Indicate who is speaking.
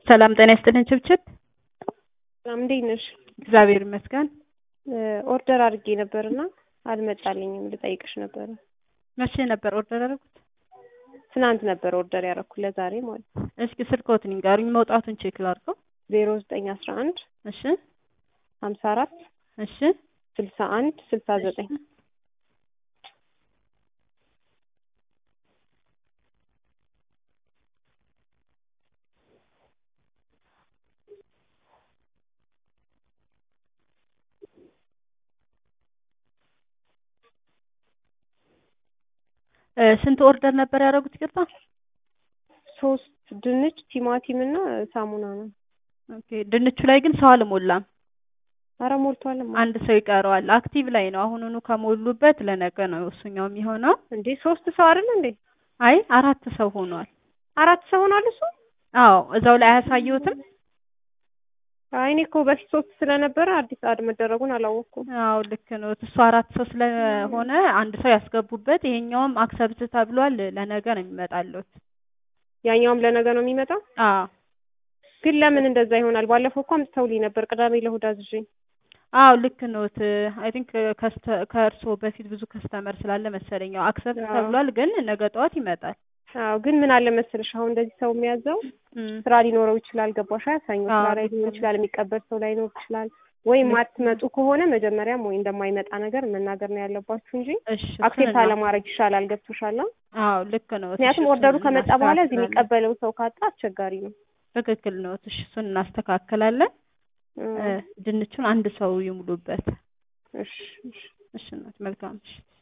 Speaker 1: ሰላም ጤና ይስጥልን ችብችብ።
Speaker 2: ሰላም እንዴት ነሽ?
Speaker 1: እግዚአብሔር ይመስገን።
Speaker 2: ኦርደር አድርጌ ነበርና አልመጣልኝም። ልጠይቅሽ ነበረ።
Speaker 1: መቼ ነበር ኦርደር ያደረጉት?
Speaker 2: ትናንት ነበር ኦርደር ያደረኩት ለዛሬ ማለት ነው።
Speaker 1: እስኪ ስልክዎትን ይንገሩኝ፣ መውጣቱን ቼክ ላድርገው።
Speaker 2: ዜሮ ዘጠኝ አስራ አንድ
Speaker 1: እሺ
Speaker 2: ሀምሳ አራት
Speaker 1: እሺ
Speaker 2: ስልሳ አንድ ስልሳ ዘጠኝ
Speaker 1: ስንት ኦርደር ነበር ያደረጉት? ይቅርታ።
Speaker 2: ሶስት ድንች፣ ቲማቲም እና ሳሙና ነው።
Speaker 1: ኦኬ። ድንቹ ላይ ግን ሰው አልሞላም።
Speaker 2: አረ ሞልቷል።
Speaker 1: አንድ ሰው ይቀረዋል። አክቲቭ ላይ ነው። አሁኑኑ ከሞሉበት ለነገ ነው እሱኛው የሚሆነው።
Speaker 2: እንዴ ሶስት ሰው አይደል እንዴ?
Speaker 1: አይ አራት ሰው ሆኗል።
Speaker 2: አራት ሰው ሆኗል እሱ።
Speaker 1: አዎ እዛው ላይ አያሳየውትም?
Speaker 2: አይ እኔ እኮ በፊት ሶስት ስለነበረ አዲስ አድ መደረጉን አላወቅኩም።
Speaker 1: አዎ ልክ ነው። እሱ አራት ሰው ስለሆነ አንድ ሰው ያስገቡበት። ይሄኛውም አክሰብት ተብሏል። ለነገ ነው የሚመጣለት።
Speaker 2: ያኛውም ለነገ ነው የሚመጣው።
Speaker 1: አዎ
Speaker 2: ግን ለምን እንደዛ ይሆናል? ባለፈው እኮ አምጥተውልኝ ነበር ቅዳሜ ለእሑድ አዝዤ።
Speaker 1: አዎ ልክ ኖት። አይ ቲንክ ከእርስዎ በፊት ብዙ ከስተመር ስላለ መሰለኝ ያው አክሰፕት ተብሏል። ግን ነገ ጠዋት ይመጣል።
Speaker 2: አዎ ግን ምን አለ መሰለሽ አሁን እንደዚህ ሰው የሚያዘው ስራ ሊኖረው ይችላል። ገባሽ? አያሳኘው ስራ ላይ ሊሆን ይችላል። የሚቀበል ሰው ላይኖር ይችላል። ወይም አትመጡ ከሆነ መጀመሪያም ወይ እንደማይመጣ ነገር መናገር ነው ያለባችሁ እንጂ
Speaker 1: እሺ
Speaker 2: አክሴፕት አለማድረግ ይሻላል። ገብቶሻል?
Speaker 1: አዎ ልክ ነው።
Speaker 2: ምክንያቱም ኦርደሩ ከመጣ በኋላ እዚህ የሚቀበለው ሰው ካጣ አስቸጋሪ ነው።
Speaker 1: ትክክል ነው። እሺ እሱን እናስተካክላለን። ድንቹን አንድ ሰው ይሙሉበት።
Speaker 2: እሺ እሺ
Speaker 1: እሺ እናት መልካም እሺ